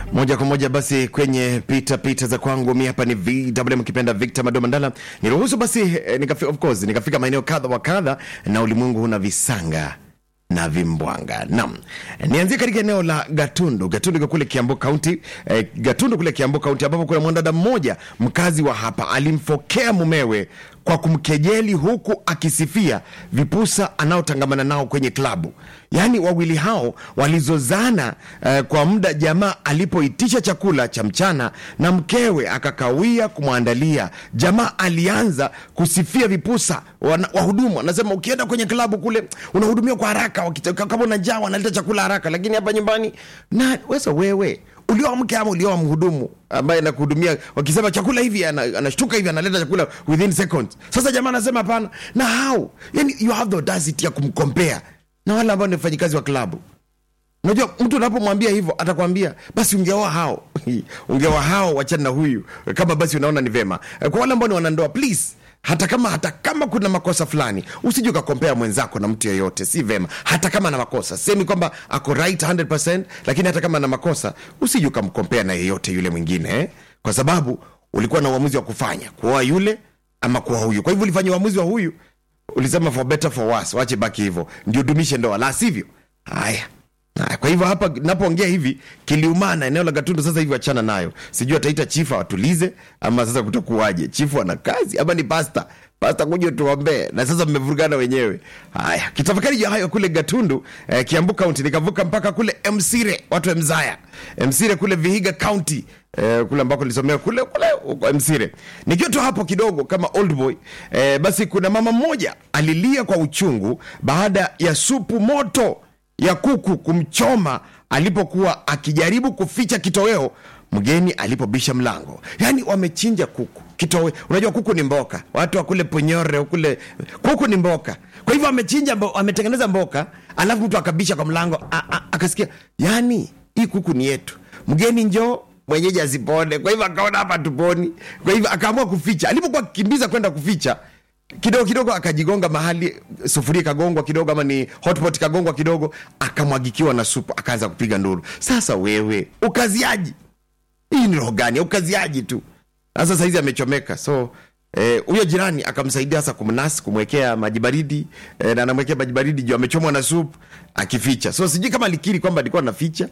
moja kwa moja basi kwenye pita pita za kwangu mi hapa ni vw mkipenda victor madomandala niruhusu basi eh, nikafi, of course nikafika maeneo kadha wa kadha na ulimwengu huna visanga na vimbwanga nam nianzie katika eneo la gatundu gatundu iko kule kiambu kaunti eh, gatundu kule kiambu kaunti ambapo kuna mwanadada mmoja mkazi wa hapa alimfokea mumewe kwa kumkejeli huku akisifia vipusa anaotangamana nao kwenye klabu yaani wawili hao walizozana eh, kwa muda jamaa alipoitisha chakula cha mchana na mkewe akakawia kumwandalia jamaa alianza kusifia vipusa wana- wahudumu anasema ukienda kwenye klabu kule unahudumiwa kwa haraka wakita- kama una njaa wanaleta chakula haraka lakini hapa nyumbani na wesa wewe ulioa mke ama ulioa mhudumu ambaye anakuhudumia wakisema chakula hivi ana- anashtuka hivi analeta chakula within seconds sasa jamaa anasema hapana na how yani you have the audacity ya kumkompea na wale ambao ni wafanyikazi wa klabu unajua mtu unapomwambia hivyo atakwambia basi ungeoa hao ungeoa hao wachana na huyu kama basi unaona ni vema kwa wale ambao ni wanandoa please hata kama hata kama kuna makosa fulani usije ukakompea mwenzako na mtu yeyote si vema hata kama ana makosa semi kwamba ako right 100% lakini hata kama ana makosa usije ukamkompea na yeyote yule mwingine eh? kwa sababu ulikuwa na uamuzi wa kufanya kuoa yule ama kuoa huyu kwa hivyo ulifanya uamuzi wa huyu ulisema for better for worse wache baki hivyo ndio dumishe ndoa la sivyo haya Haya, kwa hivyo hapa napoongea hivi kiliumana eneo la gatundu sasa hivi wachana nayo sijui ataita chifu awatulize ama sasa kutakuwaje chifu ana kazi ama ni pasta pasta kuja tuombee na sasa mmevurugana wenyewe haya kitafakari juu ya hayo kule gatundu eh, kiambu kaunti nikavuka mpaka kule msire watu wa mzaya msire kule vihiga kaunti eh, kule ambako nilisomea kule kule huko msire nikiwa tu hapo kidogo kama old boy eh, basi kuna mama mmoja alilia kwa uchungu baada ya supu moto ya kuku kumchoma alipokuwa akijaribu kuficha kitoweo mgeni alipobisha mlango yaani wamechinja kuku kitowe unajua kuku ni mboka watu wa kule ponyore kule kuku ni mboka kwa hivyo wamechinja mbo, wametengeneza mboka alafu mtu akabisha kwa mlango a, a, akasikia yaani hii kuku ni yetu mgeni njoo mwenyeji asipone kwa hivyo akaona hapa tuponi kwa hivyo akaamua kuficha alipokuwa akikimbiza kwenda kuficha kidogo kidogo akajigonga mahali sufuria ikagongwa kidogo ama ni hotpot ikagongwa kidogo akamwagikiwa na supu akaanza kupiga nduru sasa wewe ukaziaji hii ni roho gani ukaziaji tu sasa saizi amechomeka so eh, huyo jirani akamsaidia sasa kumnasi kumwekea maji baridi eh, na anamwekea maji baridi juu amechomwa na supu akificha so sijui kama alikiri kwamba alikuwa anaficha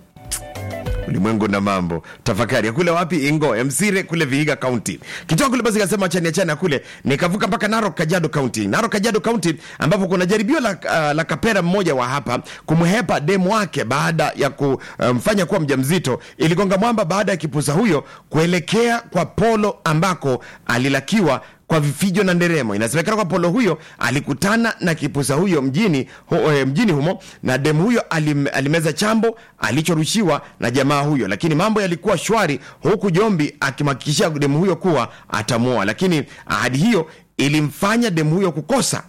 ulimwengu na mambo tafakari kule wapi ingo msire kule vihiga kaunti kitoka kule basi kasema chani chani kule nikavuka mpaka narok kajado kaunti narok kajado kaunti ambapo kuna jaribio la, uh, la kapera mmoja wa hapa kumhepa demu wake baada ya kumfanya kuwa mjamzito iligonga mwamba baada ya kipusa huyo kuelekea kwa polo ambako alilakiwa kwa vifijo na nderemo inasemekana kwa polo huyo alikutana na kipusa huyo mjini, hu, eh, mjini humo na demu huyo alim, alimeza chambo alichorushiwa na jamaa huyo lakini mambo yalikuwa shwari huku jombi akimhakikishia demu huyo kuwa atamuoa lakini ahadi hiyo ilimfanya demu huyo kukosa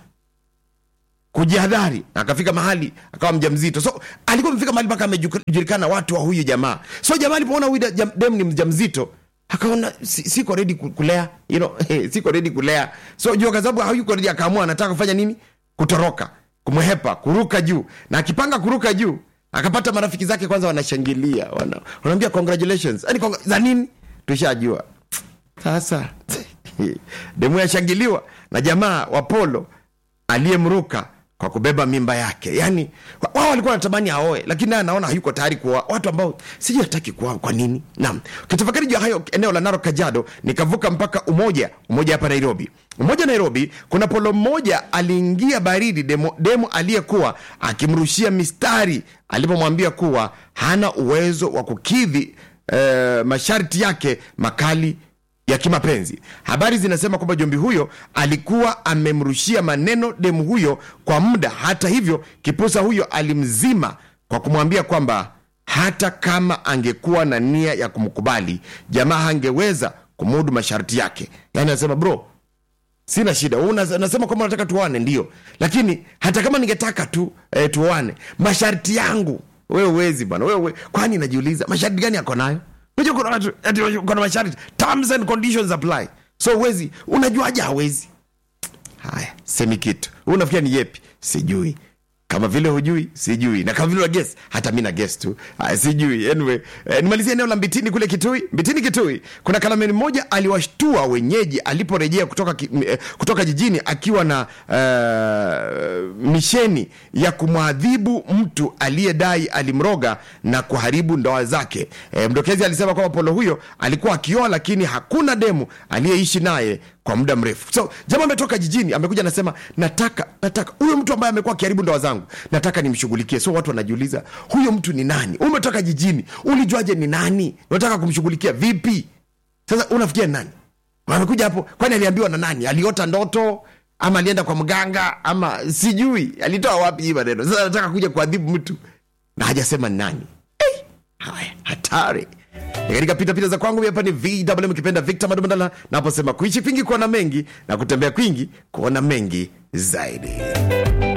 kujihadhari akafika mahali akawa mjamzito so alikuwa amefika mahali mpaka amejulikana watu wa huyu jamaa so jamaa alipoona huyu jam- demu ni mjamzito akaona si- siko redi kulea you know, siko redi kulea so juu kwa sababu hayuko redi akaamua anataka kufanya nini kutoroka kumhepa kuruka juu na akipanga kuruka juu akapata marafiki zake kwanza wanashangilia wana, wanaambia congratulations yani kongra, za nini tushajua sasa demu yashangiliwa na jamaa wa polo aliyemruka kwa kubeba mimba yake yani wao walikuwa wanatamani aoe lakini naye anaona hayuko tayari kuoa watu ambao sijui hataki kuoa kwa nini naam kitafakari juu ya hayo eneo la narok kajado nikavuka mpaka umoja umoja hapa nairobi umoja nairobi kuna polo mmoja aliingia baridi demo, demo aliyekuwa akimrushia mistari alipomwambia kuwa hana uwezo wa kukidhi eh, masharti yake makali ya kimapenzi habari zinasema kwamba jombi huyo alikuwa amemrushia maneno demu huyo kwa muda hata hivyo kipusa huyo alimzima kwa kumwambia kwamba hata kama angekuwa na nia ya kumkubali jamaa hangeweza kumudu masharti yake yaani anasema bro sina shida Wewe una- unasema kwamba unataka tuoane ndio lakini hata kama ningetaka tu eh, tuoane masharti yangu wewe uwezi bwana wewe kwani najiuliza masharti gani yako nayo unajua kuna watu ati kuna masharti terms and conditions apply so uwezi unajuaje hawezi haya semi kitu Wewe unafikia ni yepi sijui kama vile hujui sijui na kama vile unages hata mi na ges tu Aya, sijui anyway eh, nimalizia eneo la mbitini kule kitui mbitini kitui kuna kalameni mmoja aliwashtua wenyeji aliporejea kutoka, ki, m- eh, kutoka jijini akiwa na uh, misheni ya kumwadhibu mtu aliyedai alimroga na kuharibu ndoa zake eh, mdokezi alisema kwamba polo huyo alikuwa akioa lakini hakuna demu aliyeishi naye kwa muda mrefu so jamaa ametoka jijini amekuja anasema nataka nataka huyo mtu ambaye amekuwa akiharibu ndoa zangu nataka nimshughulikie so watu wanajiuliza huyo mtu ni nani umetoka jijini ulijuaje ni nani unataka kumshughulikia vipi sasa unafikia ni nani amekuja hapo kwani aliambiwa na nani aliota ndoto ama alienda kwa mganga ama sijui alitoa wapi hii maneno sasa anataka kuja kuadhibu mtu na hajasema ni nani Eh, haya hatari Ni katika pitapita za kwangu hapa ni vw ukipenda victor madumandala naposema kuishi kwingi kuona mengi na kutembea kwingi kuona mengi zaidi